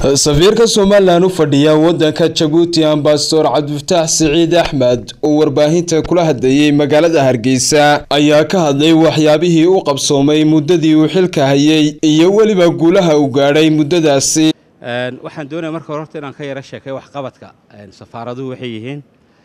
safiirka somalilan u fadhiya wadanka jabuuti ambasador cabdifataax siciid axmed oo warbaahinta kula hadlayay magaalada hargeysa ayaa ka hadlay waxyaabihii u qabsoomay muddadii uu xilka hayay iyo weliba guulaha uu gaadhay muddadaasi waxaan doonaya marka hore horta inaan ka yaro sheekay waxqabadka safaaraduhu waxay yihiin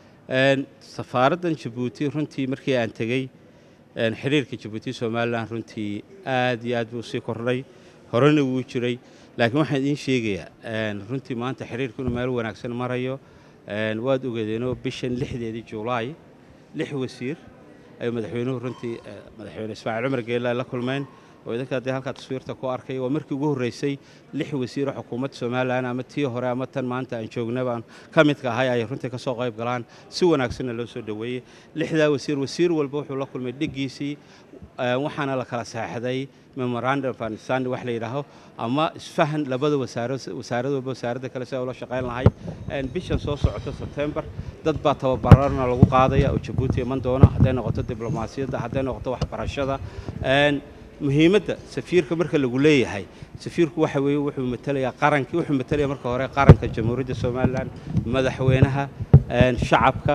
safaaraddan jabuuti runtii markii aan tegey xiriirka jabuuti somalilan runtii aad iyo aad buu sii kordhay horena wuu jiray laakiin waxaan idiin sheegayaa runtii maanta xiriirku inuu meel wanaagsan marayo waad ogeedeenoo bishan lixdeedii julaay lix wasiir ayuu madaxweynuhu runtii madaxweyne ismaaciil cumar geela la kulmeen oo idinka haddii halkaa taswiirta ku arkay waa markii ugu horreysay lix wasiiroo xukuumadda somalilan ama tii hore ama tan maanta aan joogna baan ka midka ahay ay runtii ka soo qayb galaan si wanaagsanna loo soo dhoweeyey lixdaa wasiir wasiir walba wuxuu la kulmay dheggiisii waxaana la kala saexday memorandum of understanding wax la yidhaaho ama isfahan labada wasaaro wasaarad walba wasaaradda kale si ay ula shaqayn lahay bishan soo socota sebtembar dad baa tababarana lagu qaadaya oo jabuuti iman doona hadday noqoto diblomaasiyadda hadday noqoto waxbarashada muhiimadda safiirka marka lagu leeyahay safiirku waxa weeye wuxuu matelayaa qarankii wuxuu matalaya marka hore qaranka jamhuuriyadda somalilan madaxweynaha shacabka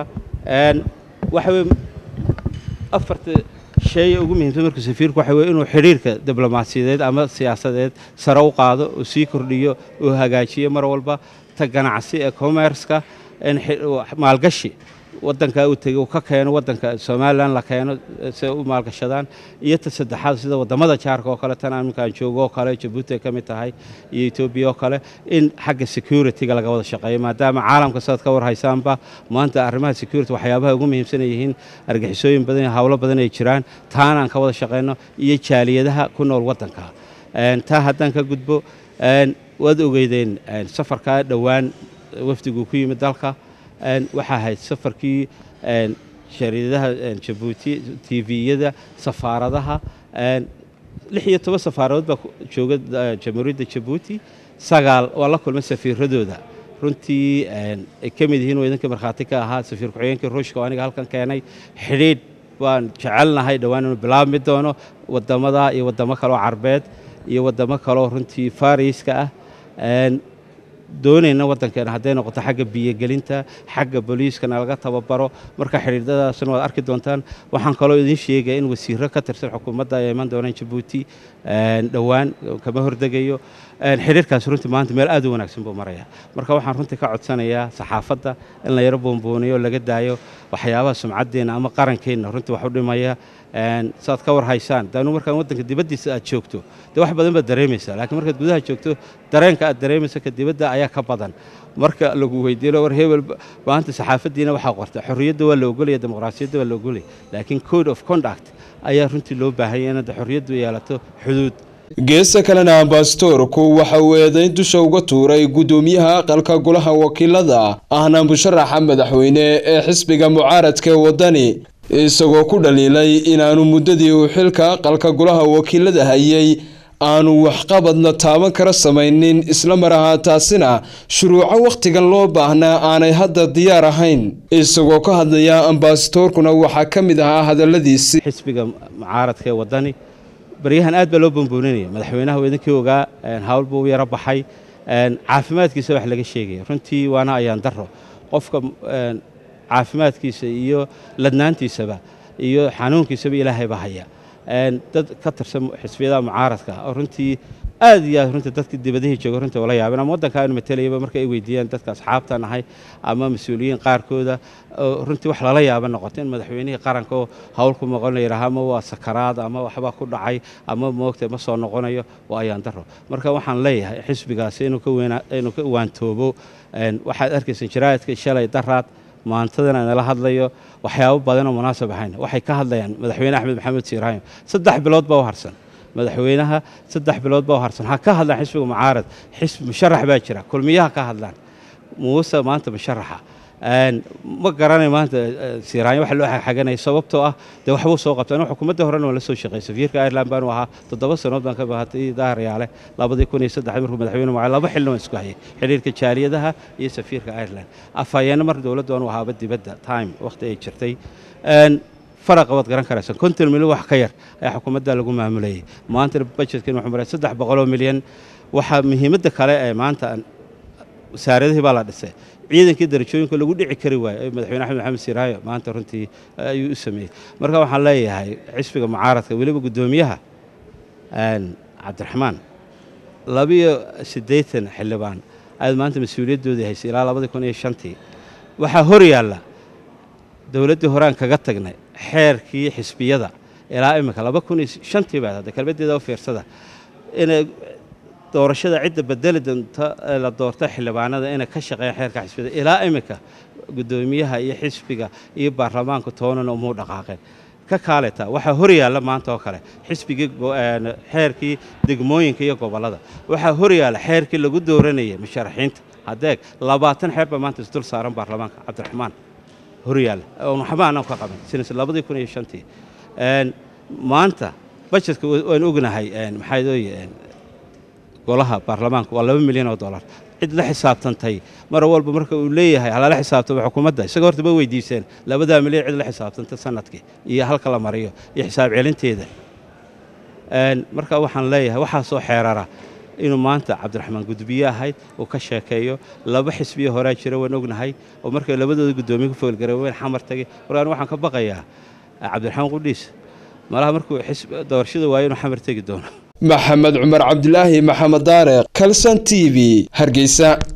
waxa weye afarta shay ugu muhiimsan marka safiirku waxa weye inuu xidhiirka diblomaasiyadeed ama siyaasadeed sare u qaado oo sii kordhiyo oo hagaajiyo mar walba ta ganacsi ee commerceka maalgashi wadanka uu tegey uu ka keeno wadanka somalilan la keeno si ay u maalgashadaan iyo ta saddexaad sida wadamada jaarka oo kale tan aminkaan joogo oo kale jabuuti ay ka mid tahay iyo etoobiya oo kale in xagga security-ga laga wada shaqeeyo maadaama caalamka sidaad ka warhaysaanba maanta arrimaha security waxyaabaha ugu muhiimsan ay yihiin argixisooyin badan howlo badan ay jiraan taana aan ka wada shaqeyno iyo jaaliyadaha ku nool wadanka taa haddaan ka gudbo waad ogeydeen safarkaa dhowaan wafdiguu ku yimid dalka waxaa ahayd safarkii shariidadaha jabuuti tviyada safaaradaha lix iyo toban safaaradood baa jooga jamhuuriyadda jabuuti sagaal waa la kulmay safiiradooda runtii ay ka mid yihiin oo idinka markhaati ka ahaa safiir ku-xigeenkii ruushka oo aniga halkan keenay xidhiidh baan jecelnahay dhowaan inuu bilaabmi doono wadamada iyo wadamo kaleoo carbeed iyo wadamo kaleoo runtii fariiska ah doonayna waddankeena hadday noqoto xagga biyogelinta xagga booliiskana laga tababaro marka xidhiidadaasna waad arki doontaan waxaan kaloo idiin sheegaya in wasiiro ka tirsan xukuumadda ay iman doonaan jabuuti dhowaan kama hordegayo xidhiirkaas runtii maanta meel aad u wanaagsan buu maraya marka waxaan runtii ka codsanayaa saxaafadda in la yaro boonbooniyo laga daayo waxyaabaha sumcaddeenna ama qarankeenna runtii wax u dhimaya saad ka war haysaan daanu markaan waddanka dibaddiisa aad joogto dee wax badan baad dareemaysaa laakiin markaad gudaha joogto dareenka aad dareemaysa ka dibadda ayaa ka badan marka lagu weydiino war hebel maanta saxaafaddiina waxaa qorta xorriyadda waa la ogolaya dimuqraasiyadda waa la ogolaya laakiin code of conduct ayaa runtii loo baahanya inaad xorriyaddu yeelato xuduud geesta kalena ambasadorku waxa uu eedayn dusha uga tuuray guddoomiyaha aqalka golaha wakiilada ahna musharaxa madaxweyne ee xisbiga mucaaradka ee waddani isagoo ku dhaliilay inaanu muddadii uu xilka aqalka golaha wakiilada hayay aanu waxqabadna taaban kara samaynin isla mar ahaantaasina shuruuco wakhtigan loo baahnaa aanay hadda diyaar ahayn isagoo ka hadlaya ambasadorkuna waxaa ka mid ahaa hadalladiisii xisbiga mucaaradka ee waddani baryahan aad baa loo boonbooninaya madaxweynaha uu idinkii ogaa hawl buu u yaro baxay caafimaadkiisa wax laga sheegaya runtii waana ayaan daro qofka caafimaadkiisa iyo ladnaantiisaba iyo xanuunkiisaba ilaahayba haya dad ka tirsan xisbiyadaha mucaaradka oo runtii aad iyo aad runtii dadka dibadihii jooga runtii ula yaabeen ama waddanka aanu matalayaba marka ay weydiiyaan dadka asxaabta nahay ama mas-uuliyiin qaarkooda runtii wax lala yaaba noqoto in madaxweynihii qaranka oo hawl ku maqon la yidhaaha ama waa sakaraad ama waxbaa ku dhacay ama moogta ma soo noqonayo waa ayaan daro marka waxaan leeyahay xisbigaasi inuu ka waantoobo waxaad arkaysan jaraa'idka shalay daraad maantadan nala hadlayo waxyaabo badanoo munaasab ahayn waxay ka hadlayaan madaxweyne axmed maxamed siiraahim saddex bilood baa u harsan madaxweynaha saddex bilood baa u harsan ha ka hadlaan xisbiga mucaarad xisbi musharax baa jira kulmiyaha ka hadlaan muuse maanta musharaxa ma garanay maanta siiraanya waxa loo xaganaya sababtoo ah dee waxbuu soo qabta anigu xukuumadda horena waan la soo shaqeey safiirka ireland baanu ahaa toddoba sanood baan ka bahatay daahiryaale labadii kun iyo saddex markuu madaxweyne mucaa laba xilna waan isku hayay xidhiirka jaaliyadaha iyo safiirka ireland afhayeena mar dowladdu aanu ahaaba dibadda time wakhti ay jirtay faraqa waad garan karaysaa konton milyan wax ka yar ayaa xukuumadda lagu maamulayay maantana budgetkan wuxuu maray saddex boqoloo milyan waxaa muhiimadda kale ee maanta wasaaradihii baa la dhisay ciidankii darajooyinka lagu dhici kari waayo madaxweyne axmed maxamed siiraayo maanta runtii ayuu u sameeyey marka waxaan leeyahay xisbiga mucaaradka weliba guddoomiyaha cabdiraxmaan labiyo siddeetan xildhibaan ayaad maanta mas-uuliyaddoodii haysay ilaa labadii kun iyo shantii waxaa hor yaalla dowladdii horaan kaga tagnay xeerkii xisbiyada ilaa imika laba kun iyo shantii baad hadda kelmaddeeda u fiirsada inay doorashada cidda bedeli doonta la doorta xildhibaanada inay ka shaqeeyaan xeerka xisbiyada ilaa imika guddoomiyaha iyo xisbiga iyo baarlamaanka toonana umuu dhaqaaqeen ka kaaleta waxaa hor yaalla maanta oo kale xisbigii xeerkii degmooyinka iyo gobollada waxaa hor yaalla xeerkii lagu dooranayay musharaxiinta haddeeg labaatan xeer baa maanta isdul saaran baarlamaanka cabdiraxmaan hor yaalla oon waxba aanan ka qaban sinas labadii kun iyo shantii maanta bajetka waan ognahay maxaa dooye golaha baarlamaanka waa laba milyan oo dollar cid la xisaabtantay mar walba marka uu leeyahay halala xisaabtamo xukuumadda isaga horta ma weydiiseen labadaa milyan cid la xisaabtanta sanadkii iyo halka la mariyo iyo xisaab celinteeda marka waxaan leeyahay waxaasoo xeerara inuu maanta cabdiraxmaan gudbiye ahayd uu ka sheekeeyo laba xisbiyo horaa jira waan ognahay oo markay labadooda guddoomiye ku foolgareewen xamar tagay markaan waxaan ka baqayaa cabdiraxmaan qudhiis malaha markuu doorashada waayo inuu xamar tegi doono maxamed cumar cabdilaahi maxamed daare kalson t v hargeysa